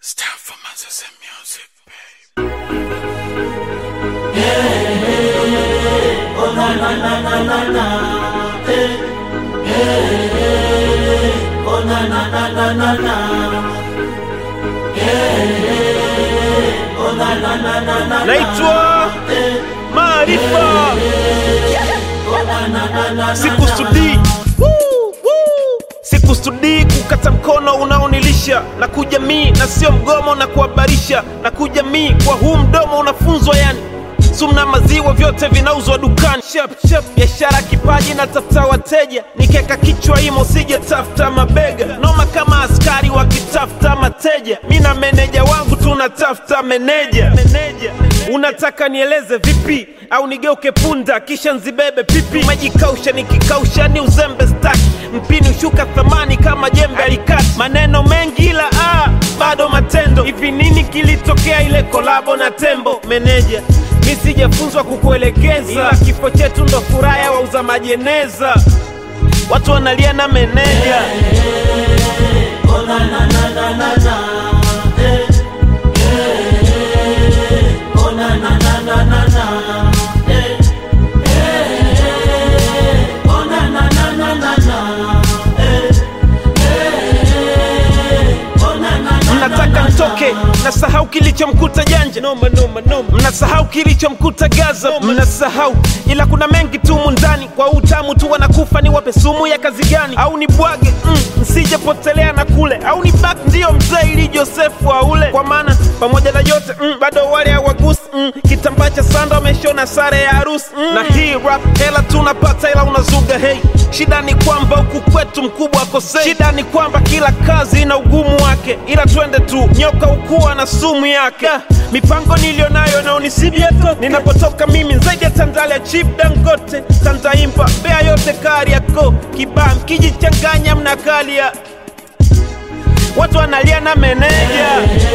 Stand for Manchester music, babe. naitwa Maarifa, sikusudii Woo, woo. sikusudii kukata mkono unaonilisha na kujamii na sio mgomo na kuhabarisha na kujamii kwa huu mdomo unafunzwa yani sumna maziwa vyote vinauzwa dukani Shap, shap, biashara kipaji na tafuta wateja nikeka kichwa imo sije tafuta mabega noma kama askari wakitafuta mateja mi na meneja wangu tunatafuta meneja meneja unataka nieleze vipi au nigeuke punda kisha nzibebe pipi majikausha nikikausha ni uzembe staki mpini ushuka thamani kama jembe alikati maneno mengi ila ah, bado matendo hivi nini kilitokea ile kolabo na tembo meneja mi sijafunzwa kukuelekeza ila kifo chetu ndo furaha ya wauza majeneza watu wanalia na meneja mnataka ntoke mnasahau kilichomkuta janja noma, noma, noma. mnasahau kilichomkuta gaza mnasahau ila kuna mengi tu mundani kwa utamu tu wanakufa ni wape sumu ya kazi gani au ni bwage mm, msijepotelea na kule au ni bak ndiyo mzee ili josefu aule kwa maana pamoja na yote mm, bado wale hawagusi mm, kitambaa cha sanda wameshona sare ya harusi mm. na hii rap hela tunapata ila unazuga hei shida ni kwamba huku kwetu mkubwa akosei shida ni kwamba kila kazi ina ugumu wake ila twende tu nyoka ukuwa na sumu yake Ah, mipango niliyonayo naonisibia toke ninapotoka mimi zaidi ya tandalia chip dangote tantaimba bea yote kari yako kibaa mkijichanganya mnakalia watu wanalia na meneja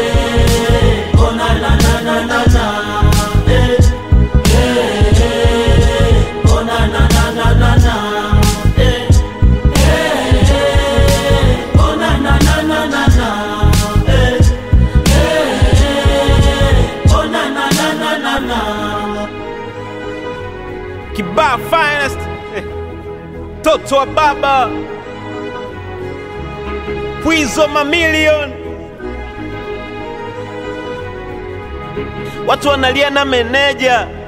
kibaa finest Eh, toto wa baba pwizo mamilion watu wanalia na meneja